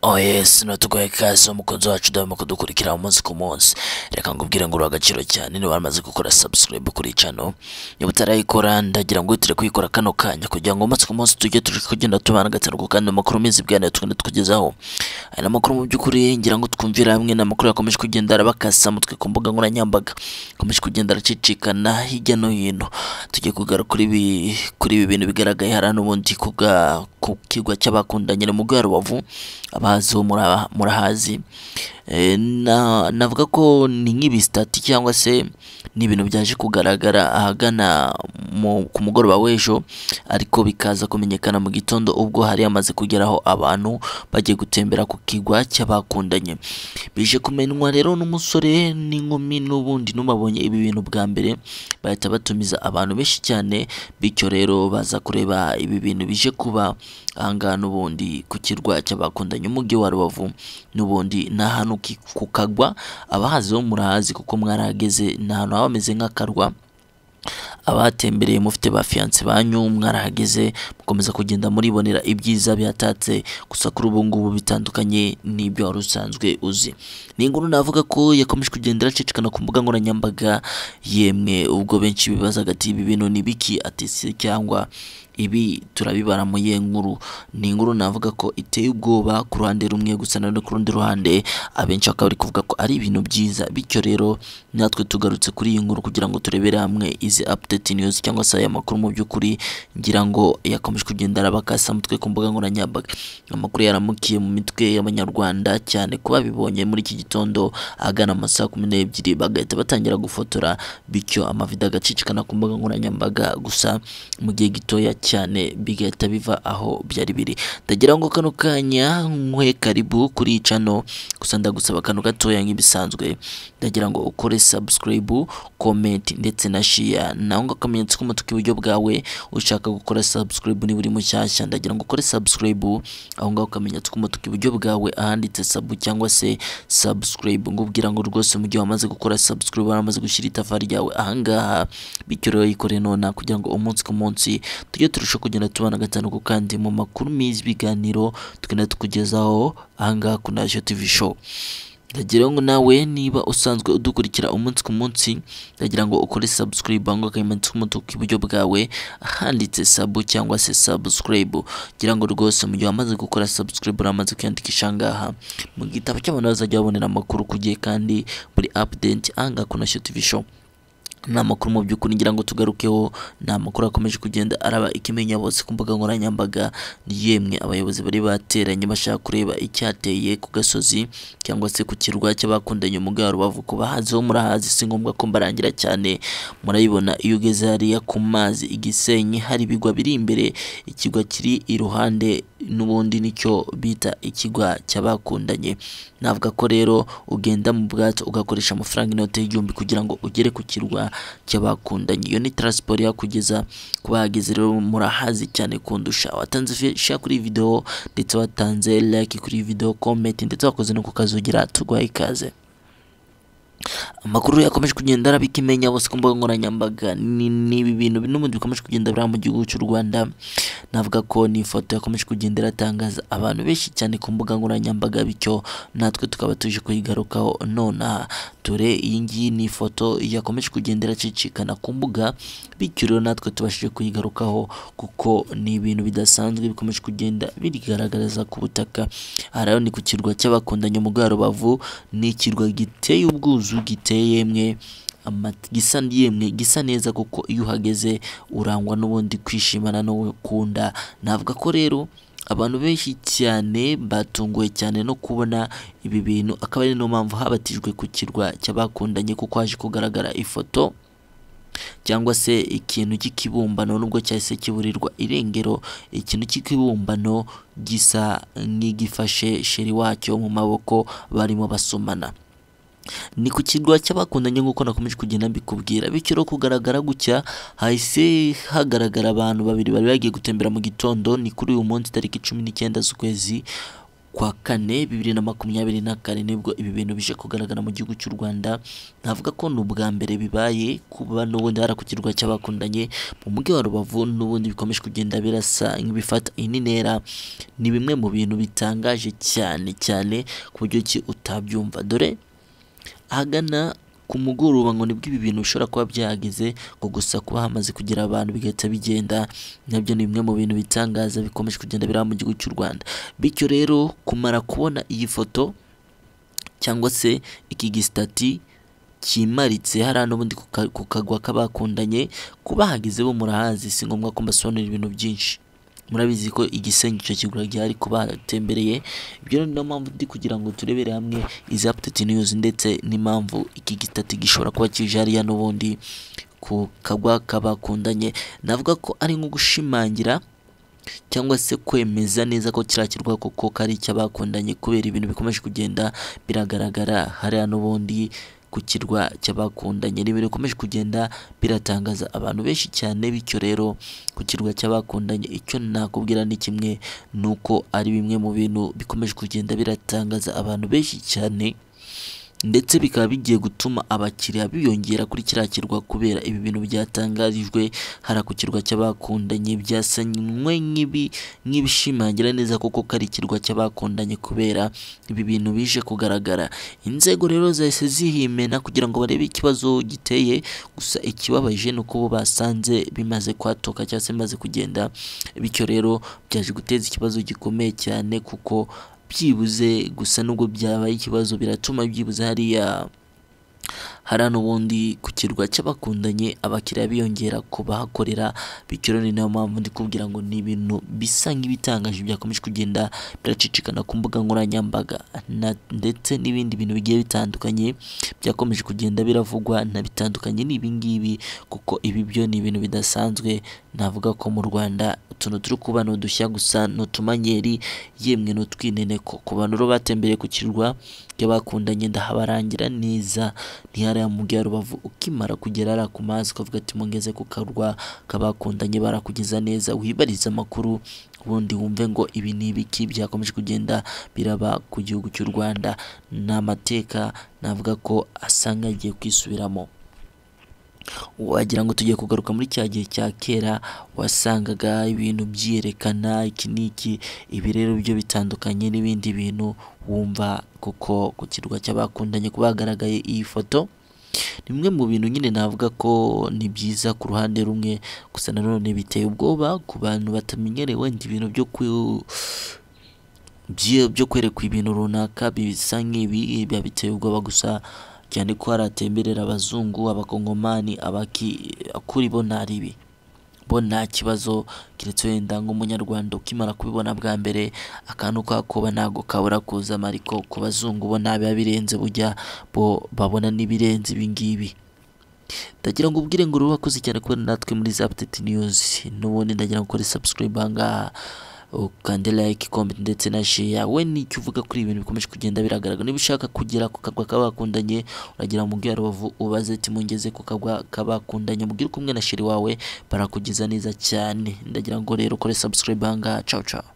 oh yes natuguhaye ikaze umukunzi wacu udahwema kudukurikira umunsi ku munsi reka ngubwire ngo uruha agaciro cyane niba waramaze gukora subscribe kuri iyi channel niba utarayikora ndagira ngo wihitire kuyikora kano kanya kugira ngo umunsi ku munsi tujye tuje kugenda tubana gatanuka kandi amakuru meza ibiganiro tugenda tukugezaho aya ni amakuru mu by'ukuri ngira ngo twumvire hamwe ni amakuru yakomeje kugenda arabakasa mutwe ku mbuga nkoranyambaga akomeje kugenda aracicikana hirya no hino tugiye kugara kuri ibi kuri ibi bintu bigaragaye hari n'ubundi ku bwa- ku kigo cy'abakundanye ni mu rwego rubavu abahaziho mura- murahazi Eh, na- navuga ko ni nk'ibisitati cyangwa se ni ibintu byaje kugaragara ahagana mu- ku mugoroba w'ejo ariko bikaza kumenyekana mu gitondo ubwo hari hamaze kugeraho abantu bagiye gutembera ku kigwa cy'abakundanye bije kumenywa rero n'umusore n'inkumi n'ubundi n'ubabonye ibi bintu bwa mbere bahita batumiza abantu benshi cyane bityo rero baza kureba ibi bintu bije kuba ahangaha n'ubundi ku kirwa cy'abakundanye umujyi wa rubavu n'ubundi ni ahantu ki- ku kagwa abahazi bo murahazi kuko mwarahageze ni ahantu haba hameze nk'akarwa abatembereye mufite ba fiyanse banyu mwarahageze mukomeza kugenda muribonera ibyiza bihatatse gusa kuri ubu ngubu bitandukanye n'ibyo wari usanzwe uzi ni inkuru navuga ko yakomeje kugenda iracicikana ku mbuga nkoranyambaga yemwe ubwo benshi bibazaga ati ibi bintu ni biki ati se cyangwa ibi turabibara mu ye nkuru ni inkuru navuga ko iteye ubwoba ku ruhande rumwe gusa na none ku rundi ruhande abenshi bakaba bari kuvuga ko ari ibintu byiza bityo rero natwe tugarutse kuri iyi nkuru kugira ngo turebere hamwe izi update news cyangwa se aya makuru mu by'ukuri ngira ngo yakomeje kugenda arabakasa mutwe ku mbuga nkoranyambaga amakuru yaramukiye mu mitwe y'abanyarwanda cyane ko babibonye muri iki gitondo ahagana mu ma saa kumi n'ebyiri bagahita batangira gufotora bityo amavido agacicikana ku mbuga nkoranyambaga gusa mu gihe gitoya cyane bigahita biva aho byari biri ndagira ngo kano kanya nkwe karibu kuri iyi channel gusa ndagusaba akantu gatoya nk'ibisanzwe ndagira ngo ukore subscribe comment ndetse na share naho ngo akamenyetso k'umutuku iburyo bwawe ushaka gukora subscribe niba uri mushyashya ndagira ngo ukore subscribe aho ngaho akamenyetso k'umutuku iburyo bwawe ahanditse sabu cyangwa se subscribe ngubwira ngo rwose mu gihe wamaze gukora subscribe waramaze gushyira itafari ryawe ahangaha bityo rero yikore nona kugira ngo umunsi ku munsi tujye turushaho kugenda tubana gatanu kandi mu makuru meza ibiganiro tugenda tukugezaho ahangaha ku Nation TV show ndagira ngo nawe niba usanzwe udukurikira umunsi ku munsi ndagira ngo ukore subscribe aho ngaho akamenyetso k'umutuku iburyo bwawe ahanditse sabu cyangwa se subscribe ngira ngo rwose mu gihe wamaze gukora subscribe uramaze kwiyandikisha ahangaha mu gitabo cy'abantu bazajya babonera amakuru ku gihe kandi buri update ahangaha ku Nation TV show ni amakuru mu by'ukuri ngira ngo tugarukeho ni amakuru akomeje kugenda araba ikimenya bose ku mbuga nkoranyambaga ni yemwe abayobozi bari bateranye bashaka kureba icyateye ku gasozi cyangwa se ku kirwa cy'abakundanye mu bwa rubavu ku bahazi bo murahazi si ngombwa ko mbarangira cyane murayibona iyo ugeze hariya ku mazi i Gisenyi hari ibigwa biri imbere ikigwa kiri iruhande n'ubundi nicyo bita ikigwa cy'abakundanye navuga ko rero ugenda mu bwato ugakoresha amafaranga inote y'igihumbi kugira ngo ugere ku kirwa cy'abakundanye iyo ni transport yakugeza ku bahageze rero murahazi cyane kundusha watanze fe- share kuri iyi video ndetse watanze like kuri iyi video comment ndetse wakoze no ku kazugira turwaye ikaze amakuru yakomeje kugenda araba ikimenya bose ku mbuga nkoranyambaga ni ni ibi bintu n'ubundi bikomeje kugenda biriya mu gihugu cy'u Rwanda navuga ko ni ifoto yakomeje kugenda iratangaza abantu benshi cyane ku mbuga nkoranyambaga bityo natwe tukaba tuje kuyigarukaho nonaha dore iyi ngiyi ni ifoto yakomeje kugenda iracicikana ku mbuga bityo rero natwe tubashije kuyigarukaho kuko ni ibintu bidasanzwe bikomeje kugenda bigaragariza ku butaka aha rero ni ku kirwa cy'abakundanye mu bwa Rubavu ni ikirwa giteye ubwuzu giteye yemwe ama- gisa yemwe gisa neza kuko iyo uhageze urangwa n'ubundi kwishimana no gukunda navuga ko rero abantu benshi cyane batunguwe cyane no kubona ibi bintu akaba ari niyo mpamvu habatijwe ku kirwa cy'abakundanye kuko haje kugaragara ifoto cyangwa se ikintu cy'ikibumbano nubwo cyahise kiburirwa irengero ikintu cy'ikibumbano gisa nk'igifashe sheri wacyo mu maboko barimo basomana ni ku kirwa cy'abakundanye nk'uko nakomeje kugenda mbikubwira bityo rero kugaragara gutya hahise hagaragara abantu babiri bari bagiye gutembera mu gitondo ni kuri uyu munsi tariki cumi n'icyenda z'ukwezi kwa kane bibiri na makumyabiri na kane nibwo ibi bintu bije kugaragara mu gihugu cy'u Rwanda navuga ko ni ubwa mbere bibaye kuba n'ubundi hari kukirwa cy'abakundanye mu mujyi wa Rubavu n'ubundi bikomeje kugenda birasa nk'ibifata ininera ni bimwe mu bintu bitangaje cyane cyane ku buryo ki utabyumva dore ahagana ku mugoroba ngo nibwo ibi bintu bishobora kuba byahageze ngo gusa kuba hamaze kugira abantu bigahita bigenda nabyo ni bimwe mu bintu bitangaza bikomeje kugenda biraba mu gihugu cy'u Rwanda bityo rero kumara kubona iyi foto cyangwa se iki gisitati kimaritse hariya n'ubundi ku ka- ku kagwa k'abakundanye kuba hageze bo murahazi si ngombwa ko mbasobanurira ibintu byinshi murabizi ko igisenyi icyo kigura gihari ku batembereye ibyo rero niyo mpamvu ndi kugira ngo turebere hamwe izi apudeti niyuzi ndetse n'impamvu iki gitati gishobora kuba kije hariya n'ubundi ku kagwa k'abakundanye navuga ko ari nko gushimangira cyangwa se kwemeza neza ko kiriya kirwa koko kari icy'abakundanye kubera ibintu bikomeje kugenda biragaragara hariya n'ubundi ku kirwa cy'abakundanye ni ibintu bikomeje kugenda biratangaza abantu benshi cyane bityo rero ku kirwa cy'abakundanye icyo nakubwira ni kimwe ni uko ari bimwe mu bintu bikomeje kugenda biratangaza abantu benshi cyane ndetse bikaba bigiye gutuma abakiriya biyongera kuri kiriya kirwa kubera ibi bintu byatangarijwe hariya ku kirwa cy'abakundanye byasanywe nk'ibi nk'ibishimangira neza koko ko ari ikirwa cy'abakundanye kubera ibi bintu bije kugaragara inzego rero zahise zihimena kugira ngo barebe ikibazo giteye gusa ikibabaje ni uko bo basanze bimaze kwatoka cyangwa se bimaze kugenda bityo rero byaje guteza ikibazo gikomeye cyane kuko byibuze gusa nubwo byabaye ikibazo biratuma byibuze hariya hariya n'ubundi ku kirwa cy'abakundanye abakiriya biyongera ku bahakorera bityo rero ni nayo mpamvu ndi kubwira ngo ni ibintu bisa nk'ibitangaje byakomeje kugenda biracicikana ku mbuga nkoranyambaga na- ndetse n'ibindi bintu bigiye bitandukanye byakomeje kugenda biravugwa na bitandukanye ni ibingibi kuko ibi byo ni ibintu bidasanzwe navuga ko mu Rwanda utuntu turi kuba ni udushya gusa ni utumanyeri yemwe ni utwineneko ku bantu rero batembereye ku kirwa cy'abakundanye ndahabarangira neza ni hariya mu mujyi wa Rubavu ukimara kugera hariya ku mazi ukavuga ati mungeze ku karwa k'abakundanye barakugeza neza wibarize amakuru ubundi wumve ngo ibi ni ibiki byakomeje kugenda biraba ku gihugu cy'u Rwanda ni amateka navuga ko asanga agiye kwisubiramo wagira ngo tugiye kugaruka muri cya gihe cya kera wasangaga ibintu byiyerekana iki n'iki ibi rero byo bitandukanye n'ibindi bintu wumva kuko ku kirwa cy'abakundanye kuba hagaragaye iyi foto ni bimwe mu bintu nyine navuga ko ni byiza ku ruhande rumwe gusa nanone biteye ubwoba ku bantu batamenyerewe ni ibintu byo ku- byi- byo kwerekwa ibintu runaka bisa nk'ibi biba biteye ubwoba gusa cyane ko hari atemberera abazungu abakongomani abaki kuri bo ntari ibi bo nta kibazo keretse wenda nk'umunyarwanda ukimara kubibona bwa mbere akantu kakoba ntabwo kabura kuza mariko ku bazungu bo nta biba birenze bujya bo babona n'ibirenze ibi ngibi ndagira ngo ubwire ngo uri wakoze cyane kubona natwe muri za apudeti niyuzi n'ubundi ndagira ngo ukore sabusikarayibu aha ngaha ukande like comment ndetse na share we nicyo uvuga kuri ibi bintu bikomeje kugenda biragaragara niba ushaka kugera ku kagwa k'abakundanye uragera mu mujyi wa Rubavu ubaze ati mungeze ku kagwa k'abakundanye mubwire ko umwe na sheri wawe barakugeza neza cyane ndagira ngo rero ukore subscribe aha ngaha ciao ciao